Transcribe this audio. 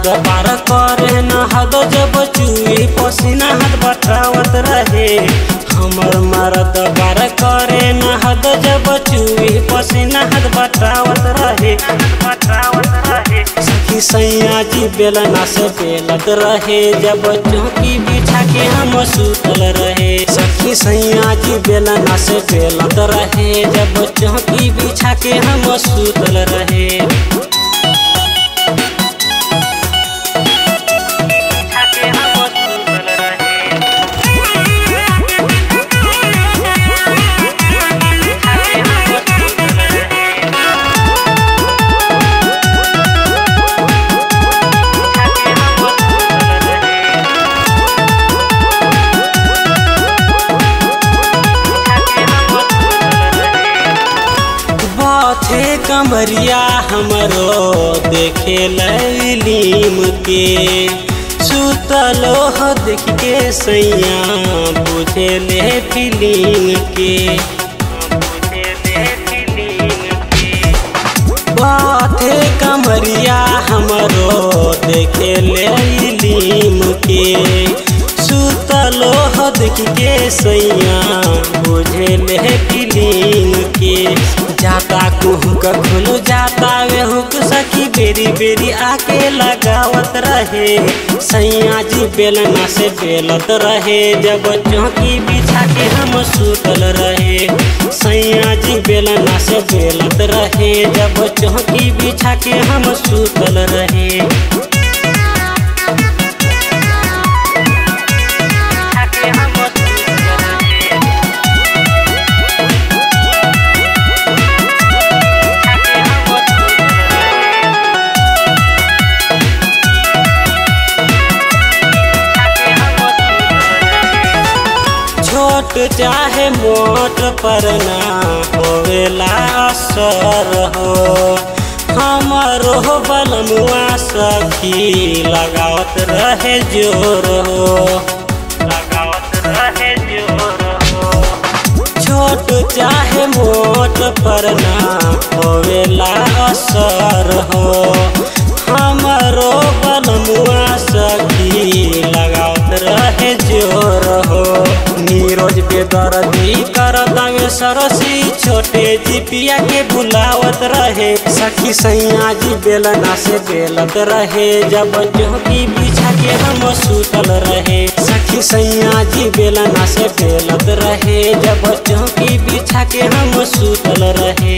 मरद पार करे न हद जब चुई पसीना हाथ बटावत रहे हमर मरद पार करे न हद जब चुई पसीना हाथ बटावत रहे बटावत रहे सखी सैया जी बेलना से बेलत रहे जब चौकी बिछा के हम सुतल रहे सखी सैया जी बेलना से बेलत रहे जब चौकी बिछा के हम सुतल रहे बाथे कमरिया हमरो देखे लीम के सुतलो हो देख के सैया बुझे ले फिलिंग के बाथे कमरिया हमरो देखे लीम के सुतलो हो देख के सैया बुझे ले फिलिंग के जाता कुहुक खुल जाता वे हुक सखी बेरी बेरी आके लगावत रहे सैया जी बेलना से बेलत रहे जब चौकी बिछा के हम सुतल रहे सैया जी बेलना से बेलत रहे जब चौकी बिछा के हम सुतल रहे छोट चाहे मोट पर ना होवेला असर हो हमारो बलमुआ सखी लगावत रहे जोर हो लगावत रहे जोर हो छोट चाहे मोट पर ना होवेला असर हो हमारो बलमुआ सखी लगावत रहे जोर हो नीरोज बेदर्दी कर दावे सरसी छोटे जिपिया के बुलावत रहे सखी सैया जी बेलना से बेलत रहे जब चौकी बिछा के हम सुतल रहे सखी सैया जी बेलना से बेलत रहे जब चौकी बिछा के हम सुतल रहे